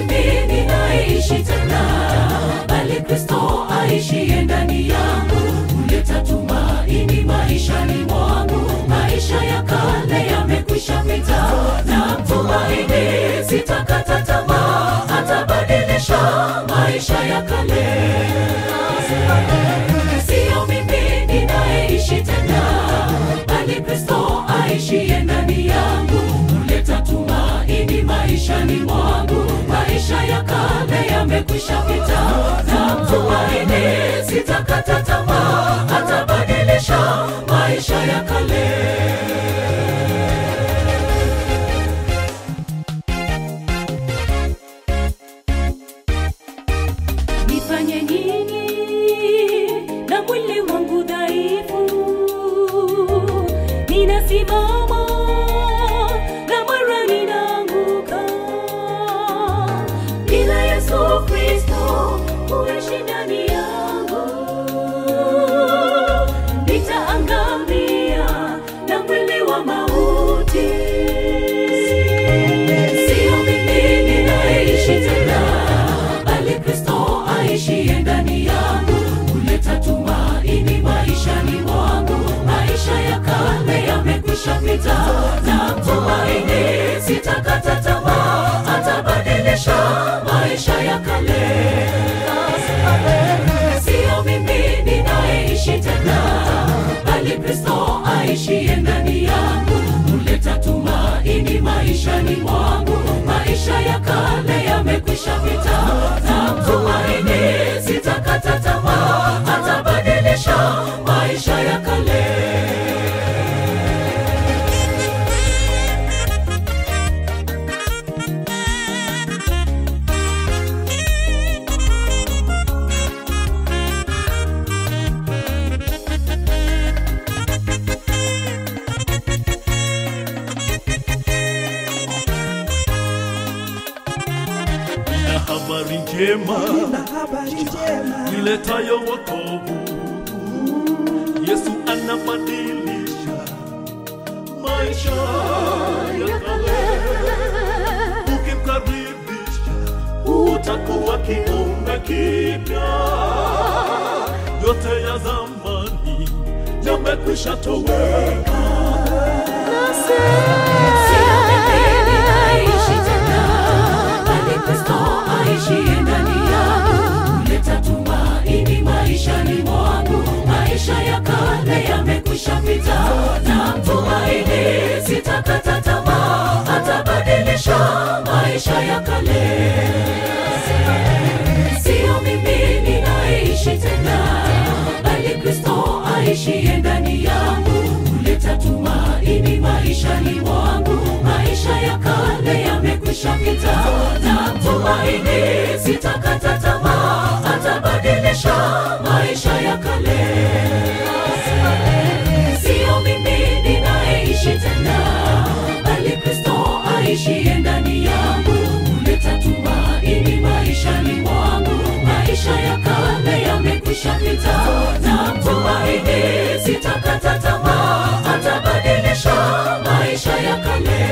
mimi ninaishi tena, bali Kristo aishiye ndani yangu huleta tumaini maishani mwangu. Maisha ya kale yamekwisha pita, na mtumaini, sitakata tamaa, atabadilisha maisha ya kale. Sio mimi ninayeishi tena, bali Kristo aishiye ndani yangu huleta tumaini maishani mwangu. Maisha ya kale yamekwisha pita, na mtumaini, sitakata tamaa, atabadilisha maisha ya kale. Nifanye nini na mwili wangu dhaifu? Ninasimama na mara ninaanguka. Bila Yesu Kristo kuishi ndani yangu, nitaangamia na mwili wa mauti. Sio mimi ninaishi tena, bali Kristo aishiye ndani yangu huleta tumaini maishani mwangu. Maisha ya kale yamekwisha pita, na tumaini, sitakata tamaa, atabadilisha maisha ya kale. Sio mimi ninayeishi tena, bali Kristo aishiye ndani yangu huleta tumaini maishani mwangu. Maisha ya kale yamekwisha pita, na tumaini, sitakata tamaa, atabadilisha maisha ya kale. na habari njema na habari njema iletayo wokovu. Yesu anabadilisha maisha ya kale. Ukimkaribisha utakuwa kiumbe kipya, yote ya zamani yamekwisha toweka. Sio mimi ninaishi tena, bali Kristo aishiye ndani yangu huleta tumaini maishani mwangu. Maisha ya kale yamekwisha pita, na tumaini, sitakata tamaa, atabadilisha maisha ya kale. Sio mimi ninaishi tena, bali Kristo aishiye ndani yangu huleta tumaini maishani mwangu. Maisha ya kale yamekwisha pita, na tumaini, sitakata tamaa, atabadilisha maisha ya kale. Sio mimi ninayeishi tena, bali Kristo aishiye ndani yangu huleta tumaini maishani mwangu. Maisha ya kale yamekwisha pita, na tumaini, sitakata tamaa, atabadilisha maisha ya kale.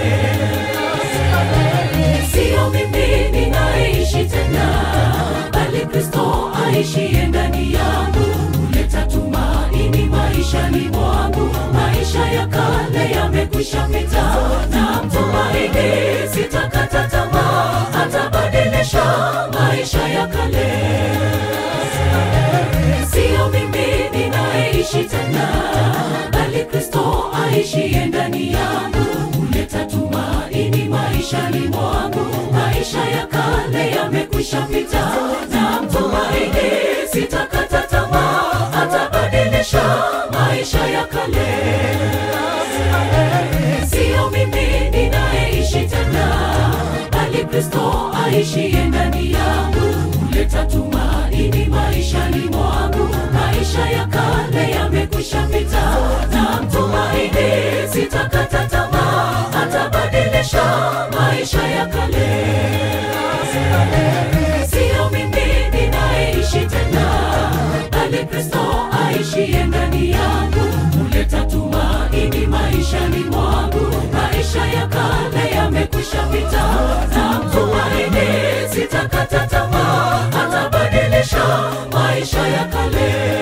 Sio mimi ninaishi tena, bali Kristo aishiye ndani yangu huleta tumaini maishani mwangu. Maisha ya kale yamekwisha pita, na tumaini, sitakata tamaa, atabadilisha maisha ya kale. Sio mimi ninaishi tena, bali Kristo aishiye ndani yangu huleta tumaini maishani mwangu. Maisha ya kale yamekwisha pita, na mtumaini, sitakata tamaa, atabadilisha maisha ya kale. Sio mimi ninayeishi tena, bali Kristo aishiye ndani yangu huleta tumaini maishani mwangu. Maisha ya kale yamekwisha pita, na mtumaini, sitakata tamaa, atabadilisha maisha ya kale. Sio mimi ninayeishi tena, bali Kristo aishiye ndani yangu huleta tumaini maishani mwangu. Maisha ya kale yamekwisha pita, na mtumaini, sitakata tamaa atabadilisha maisha ya kale